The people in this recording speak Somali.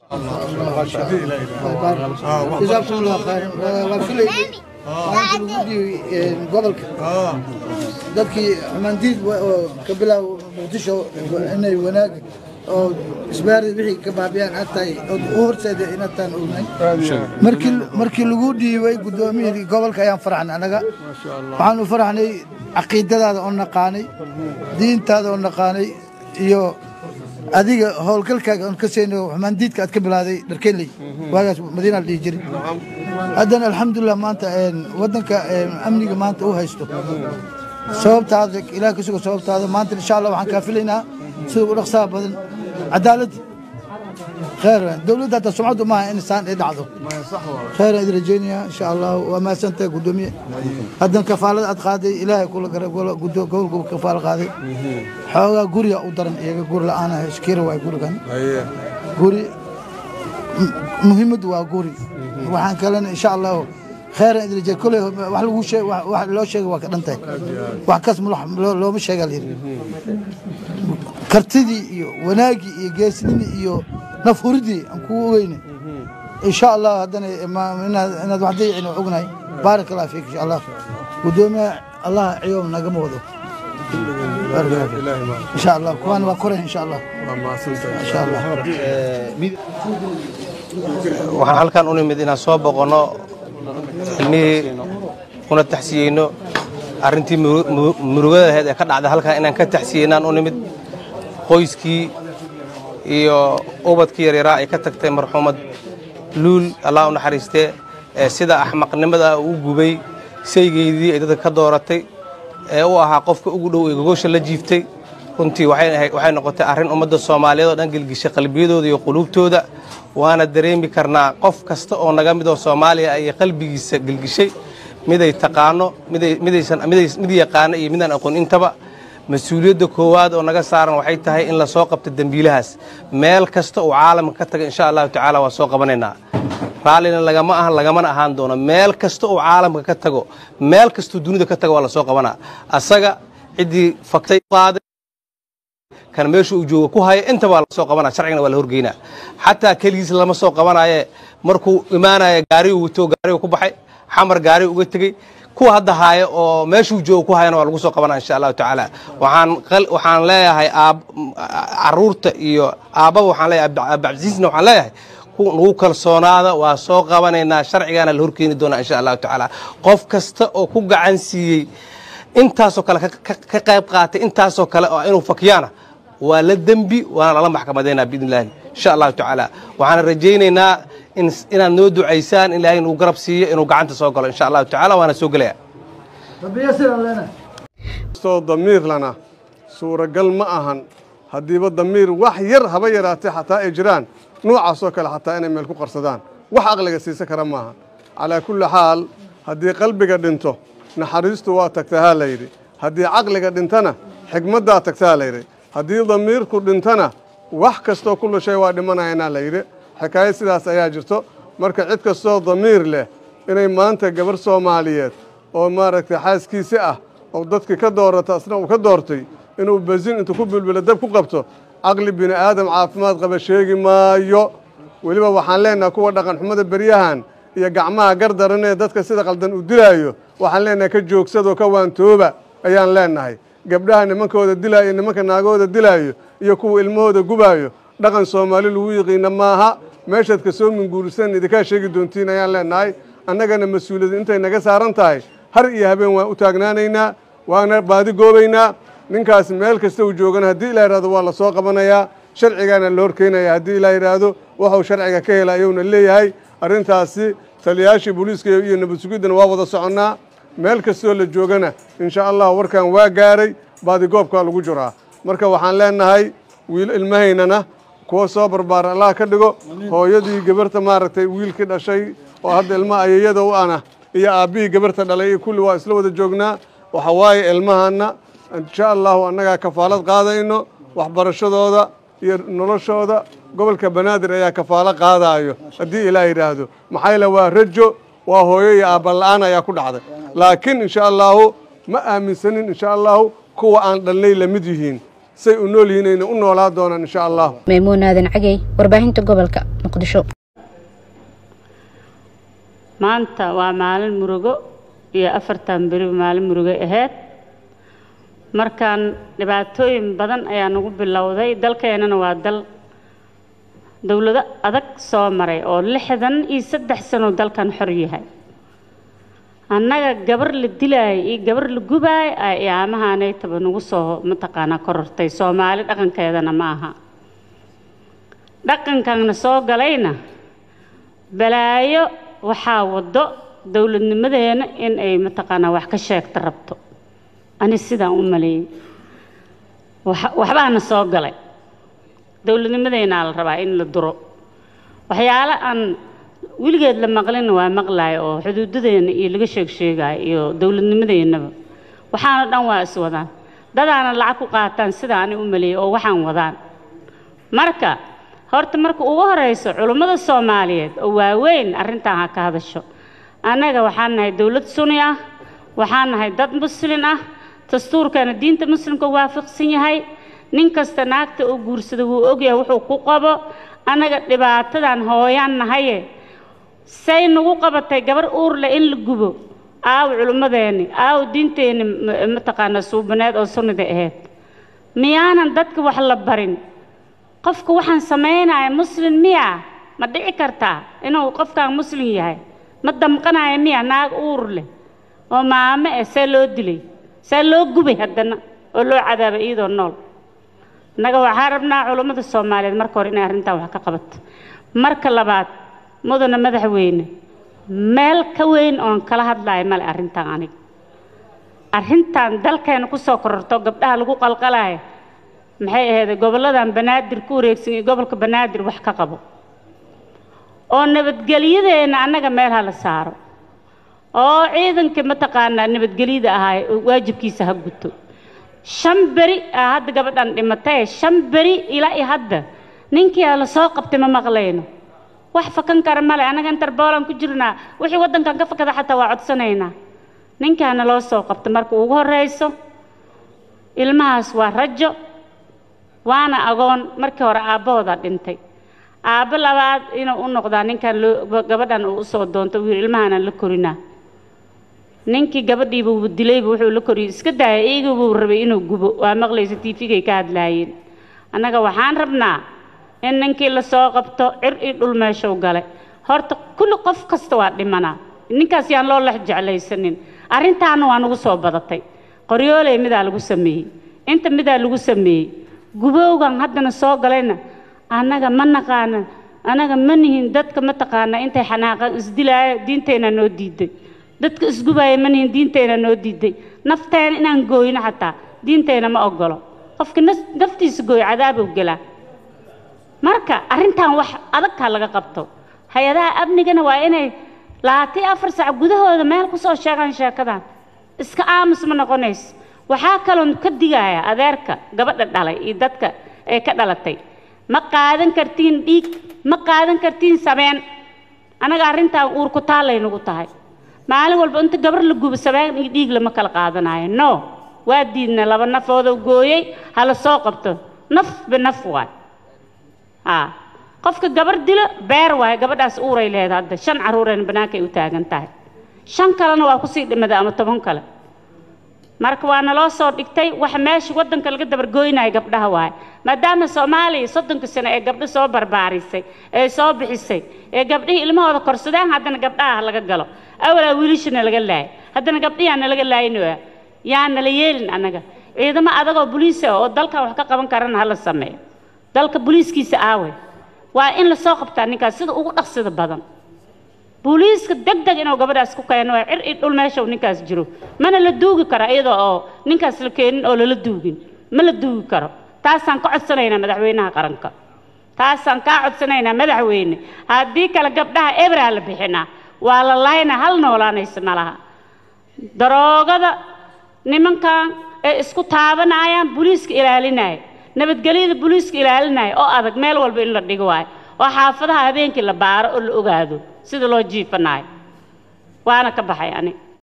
جزاكم الله خير waa filayay maalinta lagu dhiibay gobolka dadkii xumaandiid oo ka bilaab muqdisho inay wanaag oo isbaari wixii ka baabiyaan aad tahay oo u horseeda inataan ognay markii markii lagu dhiibay guddoomiyihii gobolka ayaan faraxnay anaga waxaan u faraxnay caqiidadaada oo naqaanay diintaada oo naqaanay iyo adiga howlgalkaaga oon ka seyno xumaandiidka aad ka bilaaday dharkeeley waagaas madiina la dhihi jiray haddana alxamdulilah maanta waddanka amniga maanta u haysto sababtaada ilaah ka sugo sababtaada maanta insha allah waxaan kaa filaynaa sida u dhaqsaha badan cadaaladda خير دولتها تسمعت ما انسان يدعو خير ادري رجينيا ان شاء الله وما سنت قدومي هذا كفاله ادقادي الهي كل قول قول كفاله قادي حوغا غوريا ودرن ايغا غور لا انا شكير واي غور كان غوري مهمد waa guri waxaan kalena insha allah khayr idin jeey kulay wax lagu sheeg wax loo sheegay waa ka dhantay wax kas looma sheega liiri kartidii iyo wanaagii iyo geesnimii iyo nafhuridii aan kugu ogeyne insha allah haddana inaad wax dayicin oo ognahay baarak allah fiik insha allah gudoomiya allah ciyoom nagama wado insha allah kuwaana waa koray insha allah insha allah waxaan halkan u nimid inaan soo boqonno ilmihii una taxsiyeyno arrintii murugada ahayd ee ka dhacda halkan inaan ka taxsiyeynaan u nimid qoyskii iyo ubadkii yaryaraa ay ka tagtay marxuumad luul allah u naxariistee ee sida axmaqnimada u gubay saygeydii ay dadka ka dooratay ee u ahaa qofka ugu dhow ee gogosha la jiiftay runtii waxay noqotay arrin ummadda soomaaliyeed oo dhan gelgishay qalbiyadooda iyo quluubtooda waana dareemi karnaa qof kasta oo naga mid oo soomaaliya ayay qalbigiisa gelgishay miday taqaano mid yaqaano iyo midaan aqoon intaba mas-uuliyadda koowaad oo naga saaran waxay tahay in lasoo qabto dembiilahaas meel kasta uu caalamka ka taga insha allahu tacaala waa soo qabanaynaa raallina lagama ahan lagamana ahaan doono meel kasta uu caalamka ka tago meel kastuu dunida ka tago waa lasoo qabanaa asaga ciddii faktay qaaday kan meesha uu jooga ku haya intaba waa lasoo qabanaa sharcigana waa la horgeynaa xataa keligiis lama soo qabanaaye markuu imaanaya gaarigu wato gaarigu ku baxay xamar gaarigu uga tegey kuwa hadda haaya oo meeshuu jooga ku hayana waa lagu soo qabanaa insha allahu tacaala waxaan waxaan leeyahay caruurta iyo aabbaba waxaan leeyahay abdicasiisna waxaan leeyahay nagu kalsoonaada waa soo qabanaynaa sharcigaana la horkeeni doonaa insha allahu tacaala qof kasta oo ku gacan siiyey intaasoo kale ka qayb qaatay intaasoo kale oo inuu fakiyaana waa la dembi waana lala maxkamadeynaa biidn illahi insha allahu tacaala waxaana rajaynaynaa inaad noo ducaysaan in ilaahay nagu garab siiyo inuu gacanta soo galo insha allahu tacala waana soo gelaya kastoo damiirlana suuragal ma ahan haddiiba damiir wax yar haba yaraatee xataa ay jiraan noocaasoo kale xataa inay meel ku qarsadaan wax aqliga siisa kara maaha calaa kulli xaal haddii qalbiga dhinto naxariistu waa tagtaa haa layidhi haddii caqliga dhintana xigmaddaa tagtaa layidhi haddii damiirku dhintana wax kastoo kullu shay waa dhimanayanaa layidhi xikaayad sidaas ayaa jirto marka cid kastoo damiir leh inay maanta gabar soomaaliyeed oo maaragtay xaaskiisi ah oo dadkii ka doorata asna uu ka doortay inuu basin intuu ku bilbilo dab ku qabto caqli bini aadam caafimaad qaba sheegi maayo weliba waxaan leenahay kuwa dhaqanxumada beryahan iyo gacmaha gardaran ee dadka sida qaldan u dilaayo waxaan leenahay ka joogsadoo ka waantooba ayaan leenahay gabdhaha nimankooda dilaayo nimanka naagahooda dilaayo iyo kuwa ilmahooda gubaayo dhaqan soomaali lagu yiqiina maaha meeshaad ka soo minguurisan idinkaa sheegi doontiin ayaan leenahay annagana mas-uuliyad intay naga saaran tahay har iyo habeen waan u taagnaanaynaa waana baadi goobaynaa ninkaas meel kasta uu joogana haddii ilaa yidhahdo waa la soo qabanayaa sharcigaana la horkeynaya haddii ilaa yidhaahdo waxuu sharciga ka hela ayuuna leeyahay arrintaasi taliyayaashii booliiska iyo nabad sugiddana waa wada soconnaa meel kastoo la joogana insha allah warkan waa gaaray baadigoobkaa lagu jiraa marka waxaan leenahay wiil ilmahaynana kuwa soo barbaara allah ka dhigo hooyadii gabarta maaragtay wiilkii dhashay oo hadda ilma ayayada u ana iyo aabbihii gabarta dhalay iyo kulli waa isla wada joognaa waxa waaye ilmahanna insha allahu annagaa kafaalad qaadayno waxbarashadooda iyo noloshooda gobolka banaadir ayaa kafaalo qaadaayo haddii ilaah yidhaahdo maxaa yeele waa rajo waa hooyo iyo aabbala'aan ayaa ku dhacday laakiin insha allahu ma aaminsanin insha allahu kuwa aan dhalnay la mid yihiin say u nool yihiin ayna u noolaa doonaan insha allahu maymuun aadan cagey warbaahinta gobolka muqdisho maanta waa maalin murugo iyo afartan beri maalin murugo ahayd markaan dhibaatooyin badan ayaa nagu bilowday dalkeenana waa dal dowlado adag soo maray oo lixdan iyo saddex sano dalkan xor yahay annaga gabar la dilaayo iyo gabar la gubaayo ay iyaamahaanaytaba nagu soo mataqaanaa korortay soomaali dhaqankeedana ma aha dhaqankanna soo galayna balaayo waxaa waddo dowladnimadeena in ay mataqaanaa wax ka sheegta rabto ani sidaan u maleeyey waxbaana soo galay dowladnimadeenaa la rabaa in la duro waxyaalo aan weligeed la maqlina waa maqlaayo oo xuduudadeena iyo laga sheeg sheegaayo iyo dowladnimadeennaba waxaana dhan waa is wadaan dadaana lacag ku qaataan sida ani u maleeyey oo waxaan wadaan marka horta marka ugu horeyso culummada soomaaliyeed oo waaweyn arrintan ha ka hadasho annaga waxaan nahay dowlad suni ah waxaan nahay dad muslin ah dastuurkana diinta muslimka waafaqsan yahay nin kasta naagta uu guursada wuu ogyahay wuxuu ku qabo annaga dhibaatadan hooyaan nahaye say nagu qabatay gabar uurle in la gubo aaw culummadeenni aaw diinteenni mataqaanaa suubaneed oo sunnida ahayd miyaanan dadka wax la barin qofka waxaan samaynaya muslin miya ma dhici kartaa inuu qofkaan muslin yahay ma damqanaya miya naag uur leh oo maamo eh see loo dilay see loo gubay haddana oo loo cadaabay iyadoo nool innaga waxaan rabnaa culummada soomaaliyeed marka hore inay arrintan wax ka qabato marka labaad mudana madaxweyne meel ka weyn oon kala hadlayo male arrintan aniga arrintan dalkeena ku soo kororto gabdhaha lagu qalqalayo maxay ahayd gobolladan banaadir ku wareegsan iyo gobolka banaadir wax ka qabo oo nabadgelyadeena annaga meel ha la saaro oo ciidanka mataqaanaa nabadgelyada ahaa waajibkiisa ha guto shan beri aa hadda gabadhan dhimatay shan beri ilaa iyo hadda ninkii la soo qabtay ma maqlayno wax fakan kara male annaga interboolan ku jirnaa wixii waddankan ka fakada xataa waa codsanaynaa ninkaana loo soo qabta marka ugu horreyso ilmahaas waa rajo waana agoon markii hore aabbahooda dhintay aabbo labaad inuu u noqdaa ninkan loo gabadhan uu usoo doonto wiil ilmahaanaan la korinaa ninkii gabadhiiba uu dilayba wuxuu la koriyey iska daaya iyaga buu rabay inuu gubo waa maqlaysa tiifigay ka hadlaayeen annaga waxaan rabnaa in ninkii lasoo qabto cir iyo dhul meeshuu galay horta kulli qof kasta waa dhimanaa ninkaas yaan loo lex jeclaysanin arrintaana waa nagu soo badatay qoryooley midaa lagu sameeyey inta midaa lagu sameeyey gubowgan haddana soo galayna annaga ma naqaana annaga ma nihin dadka ma taqaana intay xanaaqan isdilaaya diinteenna noo diiday dadka isgubaaya ma nihin diinteenna noo diiday nafteena inaan gooyno xataa diinteenna ma ogolo qofka naftiisa gooyo cadaabow gelaa marka arrintan wax adagkaa laga qabto hay-adaha amnigana waa inay labaatan iyo afar sac gudahooda meel ku soo sheegaan sheekadan iska aamus ma noqonays waxaa kaloon ka digaya adeerka gabadha dhalay iyo dadka ee ka dhalatay ma qaadan kartiin dhiig ma qaadan kartiin sabeen annaga arrintan uur ku taallay nagu tahay maalin walba inta gabar la gubo sabeen iyo dhiig lama kala qaadanayo no waa diidna laba nafoodoo gooyey hala soo qabto naf binaf waay haa qofka gabar dilo beer waaye gabadhaas uuray leeda hadda shan carruurayna bannaankay u taagan tahay shan kalena waa kusii dhimada ama toban kale marka waa naloo soo dhigtay waxa meesha waddanka laga dabargooynaya gabdhaha waaye maadaama soomaaliya soddonka sano ee gabdho soo barbaarisay ee soo bixisay ee gabdhihii ilmahooda korsadeen haddana gabdhaha laga galo awalaa wiilishana laga laayay haddana gabdhihiana laga laayinoa yaa nala yeelin annaga ciidamo adagoo boliisa oo dalkan wax ka qaban karana hala sameeyo dalka boliiskiisa aawe waa in lasoo qabtaa ninkaas sida ugu dhaqsida badan booliiska deg deg inuu gabadhaas ku keeno waa cir i dhul meesha uu ninkaas jiro mana la duugi karo iyadoo oo ninkaas la keenin oo lala duugin ma la duugi karo taasaan ka codsanaynaa madaxweynaha qaranka taasaan kaa codsanaynaa madaxweyne haddii kale gabdhaha ebraa la bixinaa waa la laynaa hal noolaanaysa ma laha daroogada nimankan ee isku taabanayaan booliiska ilaalinaya nabadgelyada booliiska ilaalinaya oo adag meel walba in la dhigo waayo oo xaafadaha habeenkii la baaro oo la ogaado sida loo jiifanayo waana ka baxay ani